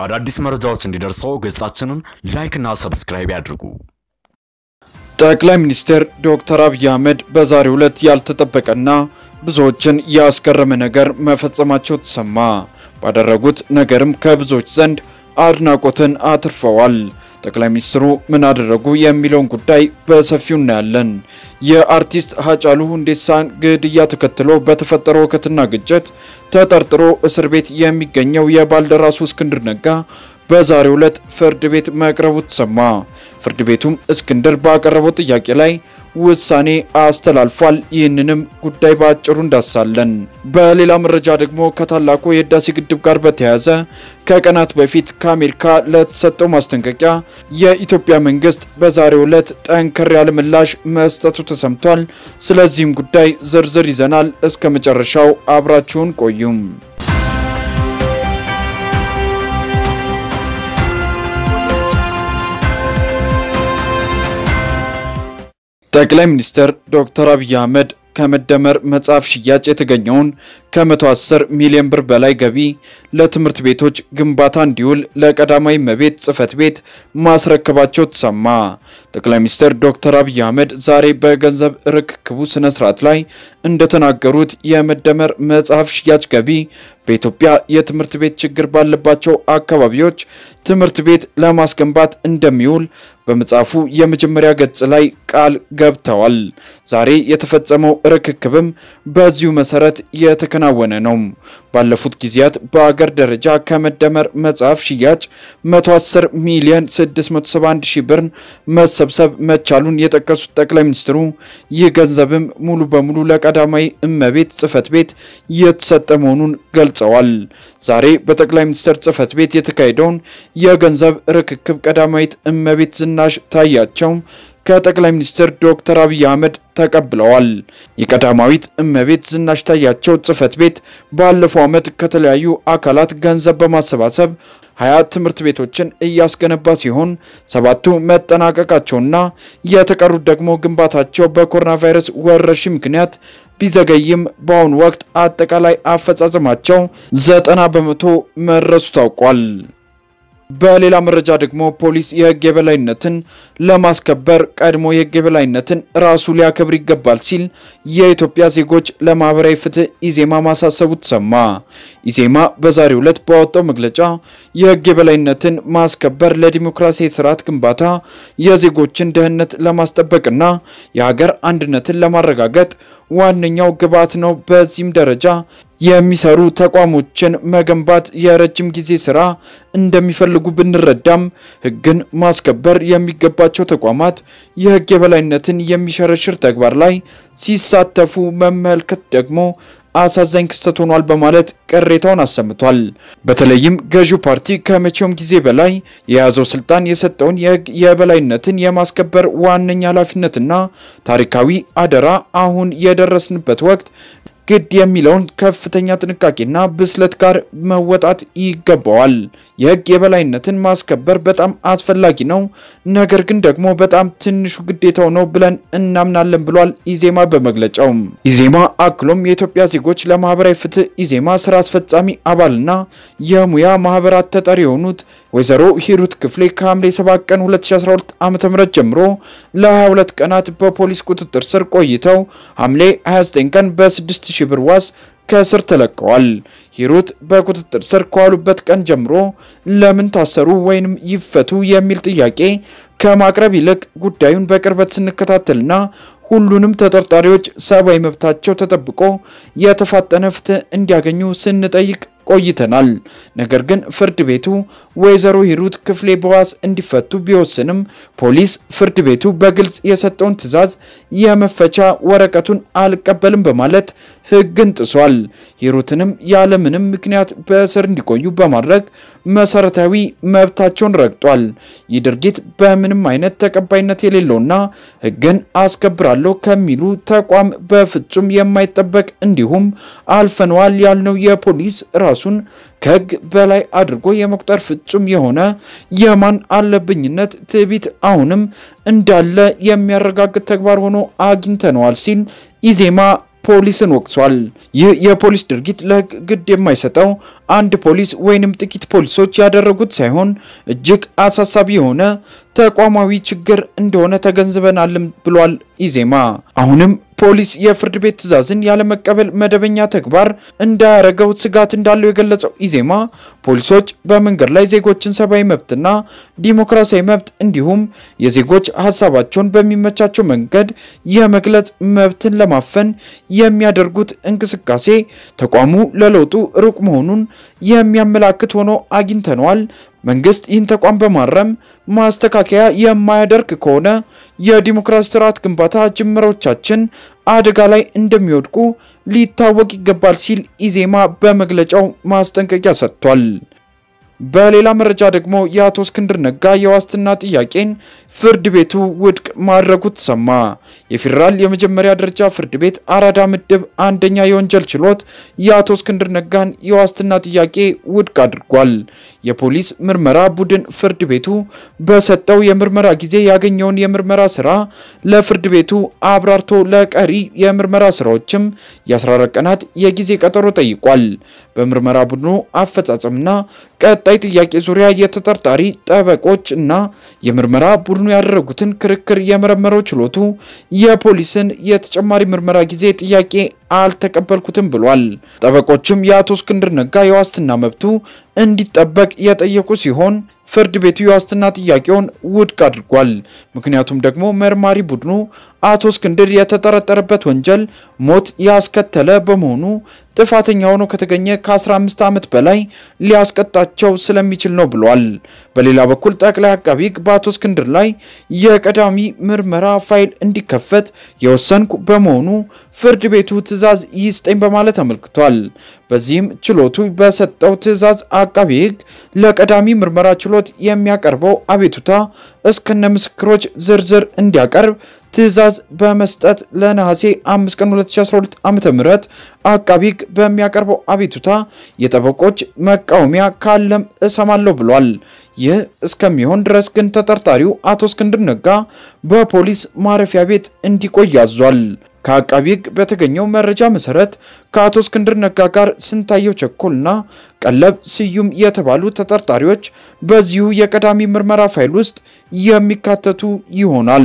አዳዲስ መረጃዎች እንዲደርሰው ገጻችንን ላይክና ሰብስክራይብ ያድርጉ። ጠቅላይ ሚኒስትር ዶክተር አብይ አህመድ በዛሬው ዕለት ያልተጠበቀና ብዙዎችን ያስገረመ ነገር መፈጸማቸው ተሰማ። ባደረጉት ነገርም ከብዙዎች ዘንድ አድናቆትን አትርፈዋል። ጠቅላይ ሚኒስትሩ ምን አደረጉ የሚለውን ጉዳይ በሰፊው እናያለን። የአርቲስት ሀጫሉ ሁንዴሳን ግድያ ተከትሎ በተፈጠረው ሁከትና ግጭት ተጠርጥሮ እስር ቤት የሚገኘው የባልደራሱ እስክንድር ነጋ በዛሬው ዕለት ፍርድ ቤት መቅረቡ ተሰማ። ፍርድ ቤቱም እስክንድር ባቀረበው ጥያቄ ላይ ውሳኔ አስተላልፏል። ይህንንም ጉዳይ በአጭሩ እንዳሳለን። በሌላ መረጃ ደግሞ ከታላቁ የህዳሴ ግድብ ጋር በተያያዘ ከቀናት በፊት ከአሜሪካ ለተሰጠው ማስጠንቀቂያ የኢትዮጵያ መንግስት በዛሬው ዕለት ጠንከር ያለ ምላሽ መስጠቱ ተሰምቷል። ስለዚህም ጉዳይ ዝርዝር ይዘናል። እስከ መጨረሻው አብራችሁን ቆዩም። ጠቅላይ ሚኒስትር ዶክተር አብይ አህመድ ከመደመር መጽሐፍ ሽያጭ የተገኘውን ከ110 ሚሊዮን ብር በላይ ገቢ ለትምህርት ቤቶች ግንባታ እንዲውል ለቀዳማዊ እመቤት ጽሕፈት ቤት ማስረከባቸው ተሰማ። ጠቅላይ ሚኒስትር ዶክተር አብይ አህመድ ዛሬ በገንዘብ ርክክቡ ስነ ስርዓት ላይ እንደተናገሩት የመደመር መጽሐፍ ሽያጭ ገቢ በኢትዮጵያ የትምህርት ቤት ችግር ባለባቸው አካባቢዎች ትምህርት ቤት ለማስገንባት እንደሚውል በመጽሐፉ የመጀመሪያ ገጽ ላይ ቃል ገብተዋል። ዛሬ የተፈጸመው ርክክብም በዚሁ መሰረት የተከናወነ ነው። ባለፉት ጊዜያት በአገር ደረጃ ከመደመር መጽሐፍ ሽያጭ 110 ሚሊዮን 671 ሺህ ብር መሰብሰብ መቻሉን የጠቀሱት ጠቅላይ ሚኒስትሩ ይህ ገንዘብም ሙሉ በሙሉ ለቀዳማዊ እመቤት ጽሕፈት ቤት የተሰጠ መሆኑን ገልጸዋል። ዛሬ በጠቅላይ ሚኒስትር ጽሕፈት ቤት የተካሄደውን የገንዘብ ርክክብ ቀዳማዊት እመቤት ዝናሽ ታያቸው ከጠቅላይ ሚኒስትር ዶክተር አብይ አህመድ ተቀብለዋል። የቀዳማዊት እመቤት ዝናሽ ታያቸው ጽሕፈት ቤት ባለፈው ዓመት ከተለያዩ አካላት ገንዘብ በማሰባሰብ ሀያ ትምህርት ቤቶችን እያስገነባ ሲሆን ሰባቱ መጠናቀቃቸውና የተቀሩት ደግሞ ግንባታቸው በኮሮና ቫይረስ ወረርሽኝ ምክንያት ቢዘገይም በአሁኑ ወቅት አጠቃላይ አፈጻጸማቸው ዘጠና በመቶ መድረሱ ታውቋል። በሌላ መረጃ ደግሞ ፖሊስ የሕግ የበላይነትን ለማስከበር ቀድሞ የሕግ የበላይነትን ራሱ ሊያከብር ይገባል ሲል የኢትዮጵያ ዜጎች ለማህበራዊ ፍትህ ኢዜማ ማሳሰቡ ተሰማ። ኢዜማ በዛሬው ዕለት ባወጣው መግለጫ የሕግ የበላይነትን ማስከበር ለዲሞክራሲያዊ ስርዓት ግንባታ የዜጎችን ደህንነት ለማስጠበቅና የሀገር አንድነትን ለማረጋገጥ ዋነኛው ግብዓት ነው። በዚህም ደረጃ የሚሰሩ ተቋሞችን መገንባት የረጅም ጊዜ ስራ እንደሚፈልጉ ብንረዳም ሕግን ማስከበር የሚገባቸው ተቋማት የሕግ የበላይነትን የሚሸረሽር ተግባር ላይ ሲሳተፉ መመልከት ደግሞ አሳዛኝ ክስተት ሆኗል በማለት ቅሬታውን አሰምቷል። በተለይም ገዢው ፓርቲ ከመቼውም ጊዜ በላይ የያዘው ስልጣን የሰጠውን የሕግ የበላይነትን የማስከበር ዋነኛ ኃላፊነትና ታሪካዊ አደራ አሁን የደረስንበት ወቅት ግድ የሚለውን ከፍተኛ ጥንቃቄና ብስለት ጋር መወጣት ይገባዋል። የሕግ የበላይነትን ማስከበር በጣም አስፈላጊ ነው፣ ነገር ግን ደግሞ በጣም ትንሹ ግዴታው ነው ብለን እናምናለን ብሏል ኢዜማ በመግለጫው። ኢዜማ አክሎም የኢትዮጵያ ዜጎች ለማህበራዊ ፍትህ ኢዜማ ስራ አስፈጻሚ አባልና የሙያ ማህበራት ተጠሪ የሆኑት ወይዘሮ ሂሩት ክፍሌ ከሐምሌ 7 ቀን 2012 ዓ.ም ጀምሮ ለ22 ቀናት በፖሊስ ቁጥጥር ስር ቆይተው ሐምሌ 29 ቀን በ6000 ብር ዋስ ከእስር ተለቀዋል። ሂሩት በቁጥጥር ስር ከዋሉበት ቀን ጀምሮ ለምን ታሰሩ ወይንም ይፈቱ የሚል ጥያቄ ከማቅረብ ይልቅ ጉዳዩን በቅርበት ስንከታተልና ሁሉንም ተጠርጣሪዎች ሰብአዊ መብታቸው ተጠብቆ የተፋጠነ ፍትህ እንዲያገኙ ስንጠይቅ ቆይተናል። ነገር ግን ፍርድ ቤቱ ወይዘሮ ሂሩት ክፍሌ በዋስ እንዲፈቱ ቢወስንም ፖሊስ ፍርድ ቤቱ በግልጽ የሰጠውን ትዕዛዝ የመፈቻ ወረቀቱን አልቀበልም በማለት ሕግን ጥሷል። ሂሩትንም ያለምንም ምክንያት በእስር እንዲቆዩ በማድረግ መሰረታዊ መብታቸውን ረግጧል። ይህ ድርጊት በምንም አይነት ተቀባይነት የሌለውና ሕግን አስከብራለሁ ከሚሉ ተቋም በፍጹም የማይጠበቅ እንዲሁም አልፈነዋል ያልነው የፖሊስ ራሱን ከሕግ በላይ አድርጎ የመቁጠር ፍጹም የሆነ የማን አለብኝነት ትዕቢት አሁንም እንዳለ የሚያረጋግጥ ተግባር ሆኖ አግኝተነዋል ሲል ኢዜማ ፖሊስን ወቅሷል። ይህ የፖሊስ ድርጊት ለሕግ ግድ የማይሰጠው አንድ ፖሊስ ወይንም ጥቂት ፖሊሶች ያደረጉት ሳይሆን እጅግ አሳሳቢ የሆነ ተቋማዊ ችግር እንደሆነ ተገንዝበናልም ብሏል ኢዜማ። አሁንም ፖሊስ የፍርድ ቤት ትዕዛዝን ያለመቀበል መደበኛ ተግባር እንዳያረገው ስጋት እንዳለው የገለጸው ኢዜማ ፖሊሶች በመንገድ ላይ ዜጎችን ሰብአዊ መብትና ዲሞክራሲያዊ መብት እንዲሁም የዜጎች ሀሳባቸውን በሚመቻቸው መንገድ የመግለጽ መብትን ለማፈን የሚያደርጉት እንቅስቃሴ ተቋሙ ለለውጡ ሩቅ መሆኑን የሚያመላክት ሆኖ አግኝተነዋል። መንግስት ይህን ተቋም በማረም ማስተካከያ የማያደርግ ከሆነ የዲሞክራሲ ስርዓት ግንባታ ጅምሮቻችን አደጋ ላይ እንደሚወድቁ ሊታወቅ ይገባል ሲል ኢዜማ በመግለጫው ማስጠንቀቂያ ሰጥቷል። በሌላ መረጃ ደግሞ የአቶ እስክንድር ነጋ የዋስትና ጥያቄን ፍርድ ቤቱ ውድቅ ማድረጉ ተሰማ። የፌዴራል የመጀመሪያ ደረጃ ፍርድ ቤት አራዳ ምድብ አንደኛ የወንጀል ችሎት የአቶ እስክንድር ነጋን የዋስትና ጥያቄ ውድቅ አድርጓል። የፖሊስ ምርመራ ቡድን ፍርድ ቤቱ በሰጠው የምርመራ ጊዜ ያገኘውን የምርመራ ስራ ለፍርድ ቤቱ አብራርቶ ለቀሪ የምርመራ ስራዎችም የ14 ቀናት የጊዜ ቀጠሮ ጠይቋል። በምርመራ ቡድኑ አፈጻጸምና ቀጣይ ጥያቄ ዙሪያ የተጠርጣሪ ጠበቆች እና የምርመራ ቡድኑ ያደረጉትን ክርክር የመረመረው ችሎቱ የፖሊስን የተጨማሪ ምርመራ ጊዜ ጥያቄ አልተቀበልኩትም ብሏል። ጠበቆችም የአቶ እስክንድር ነጋ የዋስትና መብቱ እንዲጠበቅ የጠየቁ ሲሆን ፍርድ ቤቱ የዋስትና ጥያቄውን ውድቅ አድርጓል። ምክንያቱም ደግሞ መርማሪ ቡድኑ አቶ እስክንድር የተጠረጠረበት ወንጀል ሞት ያስከተለ በመሆኑ ጥፋተኛ ሆኖ ከተገኘ ከ15 ዓመት በላይ ሊያስቀጣቸው ስለሚችል ነው ብሏል። በሌላ በኩል ጠቅላይ አቃቢ ሕግ በአቶ እስክንድር ላይ የቀዳሚ ምርመራ ፋይል እንዲከፈት የወሰንኩ በመሆኑ ፍርድ ቤቱ ትዕዛዝ ይስጠኝ በማለት አመልክቷል። በዚህም ችሎቱ በሰጠው ትዕዛዝ አቃቢ ሕግ ለቀዳሚ ምርመራ ችሎት የሚያቀርበው አቤቱታ እስከነ ምስክሮች ዝርዝር እንዲያቀርብ ትዕዛዝ በመስጠት ለነሐሴ 5 ቀን 2012 ዓ.ም አቃቢ ሕግ በሚያቀርበው አቤቱታ የጠበቆች መቃወሚያ ካለም እሰማለሁ ብሏል። ይህ እስከሚሆን ድረስ ግን ተጠርጣሪው አቶ እስክንድር ነጋ በፖሊስ ማረፊያ ቤት እንዲቆይ አዟል። ከአቃቢ ሕግ በተገኘው መረጃ መሰረት ከአቶ እስክንድር ነጋ ጋር ስንታየው ቸኮልና ቀለብ ስዩም የተባሉ ተጠርጣሪዎች በዚሁ የቀዳሚ ምርመራ ፋይል ውስጥ የሚካተቱ ይሆናል።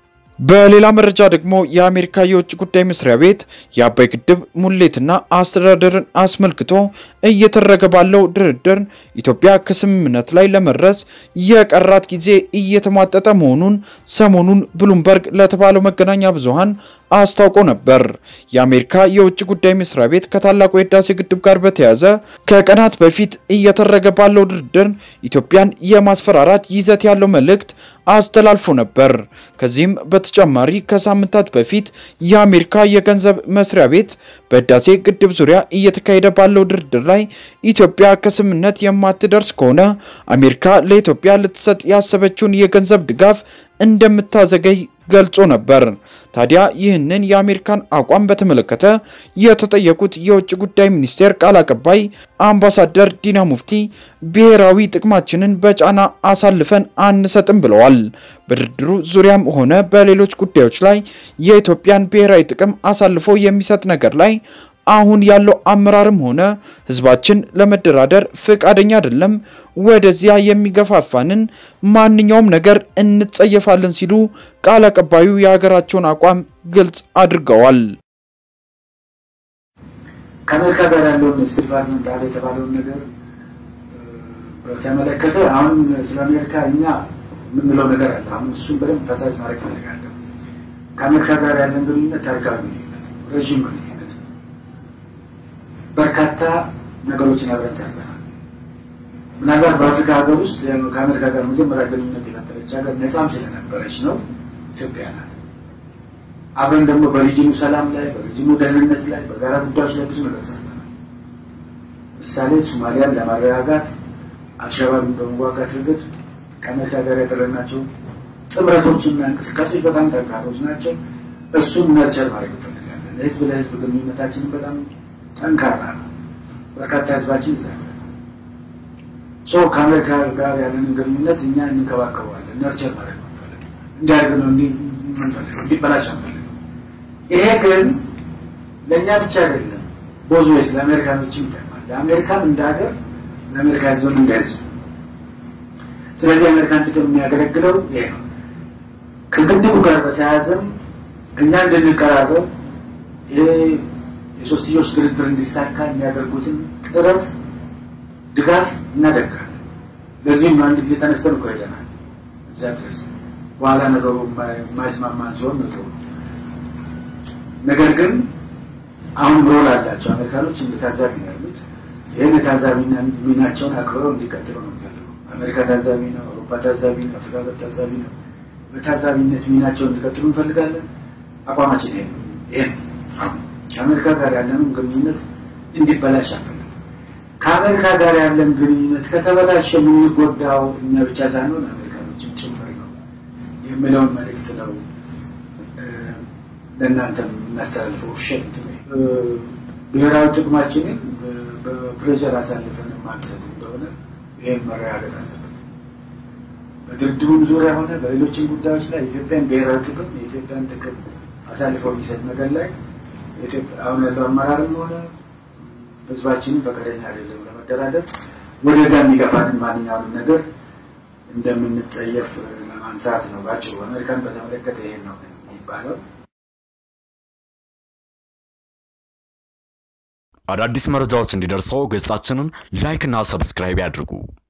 በሌላ መረጃ ደግሞ የአሜሪካ የውጭ ጉዳይ መስሪያ ቤት የአባይ ግድብ ሙሌትና አስተዳደርን አስመልክቶ እየተደረገ ባለው ድርድር ኢትዮጵያ ከስምምነት ላይ ለመድረስ የቀራት ጊዜ እየተሟጠጠ መሆኑን ሰሞኑን ብሉምበርግ ለተባለው መገናኛ ብዙሃን አስታውቆ ነበር። የአሜሪካ የውጭ ጉዳይ መስሪያ ቤት ከታላቁ የህዳሴ ግድብ ጋር በተያያዘ ከቀናት በፊት እየተደረገ ባለው ድርድር ኢትዮጵያን የማስፈራራት ይዘት ያለው መልእክት አስተላልፎ ነበር። ከዚህም በተጨማሪ ከሳምንታት በፊት የአሜሪካ የገንዘብ መስሪያ ቤት በህዳሴ ግድብ ዙሪያ እየተካሄደ ባለው ድርድር ላይ ኢትዮጵያ ከስምምነት የማትደርስ ከሆነ አሜሪካ ለኢትዮጵያ ልትሰጥ ያሰበችውን የገንዘብ ድጋፍ እንደምታዘገይ ገልጾ ነበር። ታዲያ ይህንን የአሜሪካን አቋም በተመለከተ የተጠየቁት የውጭ ጉዳይ ሚኒስቴር ቃል አቀባይ አምባሳደር ዲና ሙፍቲ ብሔራዊ ጥቅማችንን በጫና አሳልፈን አንሰጥም ብለዋል። በድርድሩ ዙሪያም ሆነ በሌሎች ጉዳዮች ላይ የኢትዮጵያን ብሔራዊ ጥቅም አሳልፎ የሚሰጥ ነገር ላይ አሁን ያለው አመራርም ሆነ ህዝባችን ለመደራደር ፈቃደኛ አይደለም። ወደዚያ የሚገፋፋንን ማንኛውም ነገር እንጸየፋለን ሲሉ ቃል አቀባዩ የሀገራቸውን አቋም ግልጽ አድርገዋል። ከአሜሪካ ጋር ያለውን ስቴት ዲፓርትመንት አለ የተባለውን ነገር በተመለከተ አሁን ስለ አሜሪካ እኛ የምንለው ነገር አለ። አሁን እሱም በደንብ ፈሳጅ ማድረግ ፈልጋለሁ። ከአሜሪካ ጋር ያለን ግንኙነት ታሪካዊ ግንኙነት፣ ረዥም ግንኙነት፣ በርካታ ነገሮችን አብረን ሰርተናል። ምናልባት በአፍሪካ ሀገር ውስጥ ከአሜሪካ ጋር መጀመሪያ ግንኙነት የፈጠረች ሀገር ነፃም ስለነበረች ነው ኢትዮጵያ ናት። አብረን ደግሞ በሪጅኑ ሰላም ላይ በሪጅኑ ደህንነት ላይ በጋራ ጉዳዮች ላይ ብዙ ነገር ሰርተናል። ምሳሌ ሶማሊያን ለማረጋጋት አልሸባብን በመዋጋት ረገድ ከአሜሪካ ጋር ያደረግናቸው ጥምረቶችና እንቅስቃሴዎች በጣም ጠንካሮች ናቸው። እሱም ነርቸር ማድረግ እንፈልጋለን። ለህዝብ ለህዝብ ግንኙነታችንን በጣም ጠንካራ ነው። በርካታ ህዝባችን ይዛ ሶ ከአሜሪካ ጋር ያለንን ግንኙነት እኛ እንንከባከበዋለን። ነርቸር ማድረግ ነው እንዲያደርግ ነው እንዲበላሽ አንፈልግም። ይሄ ግን ለእኛ ብቻ አይደለም፣ ቦዝ ወይስ ለአሜሪካኖችም ይጠቅማል። ለአሜሪካን እንደ ሀገር፣ ለአሜሪካ ህዝብም እንደ ህዝብ። ስለዚህ የአሜሪካን ጥቅም የሚያገለግለው ይሄ ነው። ከግድቡ ጋር በተያያዘም እኛ እንድንቀራረብ ይሄ የሶስትዮሽ ድርድር እንዲሳካ የሚያደርጉትን ጥረት ድጋፍ እናደርጋለን። ለዚህም አንድ ጊዜ ተነስተን እኮ ሄደናል እዚያ ድረስ። በኋላ ነገሩ የማይስማማን ሲሆን ነው ነገር ግን አሁን ሮል አላቸው አሜሪካኖች እንደ ታዛቢ ነው ያሉት። ይህን የታዛቢ ሚናቸውን አክብረው እንዲቀጥሉ ነው የሚፈልገው። አሜሪካ ታዛቢ ነው፣ አውሮፓ ታዛቢ ነው፣ አፍሪካ ታዛቢ ነው። በታዛቢነት ሚናቸውን እንዲቀጥሉ እንፈልጋለን። አቋማችን ይሄ ነው። ይሄ አሁን ከአሜሪካ ጋር ያለንም ግንኙነት እንዲበላሽ አንፈልግም። ከአሜሪካ ጋር ያለን ግንኙነት ከተበላሸ የምንጎዳው እኛ ብቻ ሳንሆን አሜሪካኖችን ጭምር ነው የሚለውን መልእክት ነው ለእናንተ የምናስተላልፈው። ሸት ብሔራዊ ጥቅማችንን በፕሬዠር አሳልፈን ማንሰት እንደሆነ ይህም መረጋገጥ አለበት። በድርድሩም ዙሪያ ሆነ በሌሎችም ጉዳዮች ላይ የኢትዮጵያን ብሔራዊ ጥቅም የኢትዮጵያን ጥቅም አሳልፈው የሚሰጥ ነገር ላይ አሁን ያለው አመራርም ሆነ ህዝባችንም ፈቃደኛ አይደለም ለመደራደር። ወደዛ የሚገፋንን ማንኛውንም ነገር እንደምንጸየፍ ለማንሳት ነው ባጭሩ። አሜሪካን በተመለከተ ይሄን ነው የሚባለው። አዳዲስ መረጃዎች እንዲደርሰው ገጻችንን ላይክ እና ሰብስክራይብ ያድርጉ።